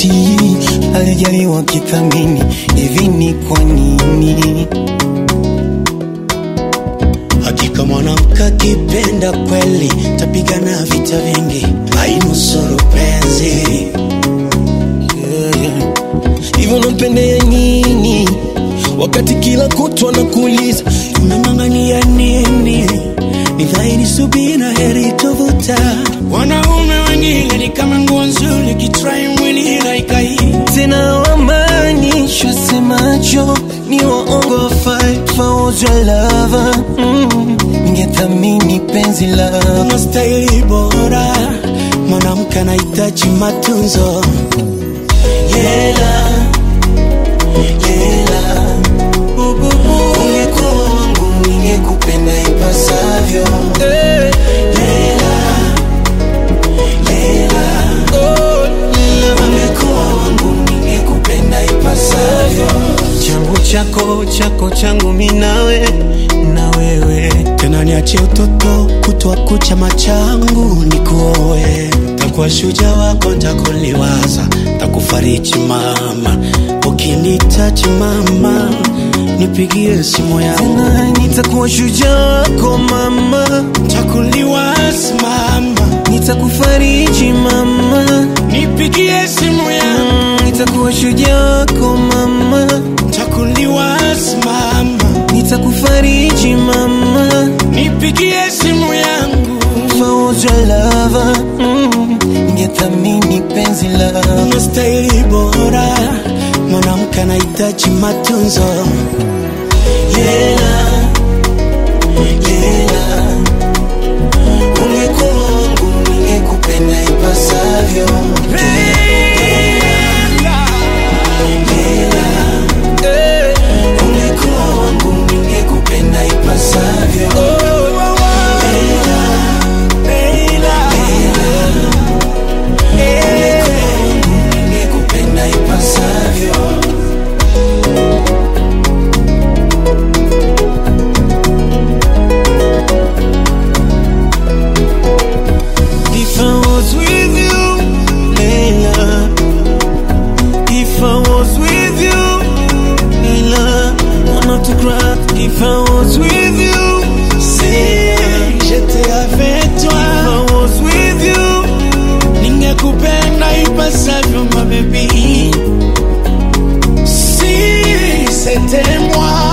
eti alijaliwa kithamini hivi ni kwa nini? Hakika mwanamke akipenda kweli tapigana vita vingi, ainusuru penzi. Hivyo nampendea nini wakati kila kutwa nakuuliza Umeng'ang'ania nini? Ni dhahiri subira heri tovuta. Wanaume wengine ni kama nguo nzuri, kitrai mwili haikai. tena wamaanisha semacho ni waongo fight for your lover mm. Ningethamini penzi lako Unastahili bora, mwanamke anahitaji matunzo. Yela, yela Ungekuwa wangu ningekupenda ipasavyo Lela, lela Ungekuwa wangu ningekupenda ipasavyo Changu chako, chako changu minawe na wewe tena niachie utoto kutwa kucha machangu nikuoe takuwa shuja wako ntakuliwaza takufariji mama ukinitaji mama nipigie simu yangu Tena nitakuwa shujaa wako mama takuliwaza mama Nitakufariji mama nipigie simu yangu Mm, Nitakuwa shujaa wako mama takuliwaza mama Nitakufariji mama nipigie simu yangu For your lover mm, Ningethamini penzi lako unastahili bora mwanamke anahitaji matunzo Yela, yela Ungekuwa wangu ningekupenda ipasavyo Ungekuwa wangu ningekupenda ipasavyo Ungekuwa wangu ningekupenda ipasavyo If I was with you, Leila. If I was with you, Leila. I'm not to cry. If I was with you, say. J'étais avec If toi, I was with you, ningekupenda ipasavyo ma baby. Si c'était moi,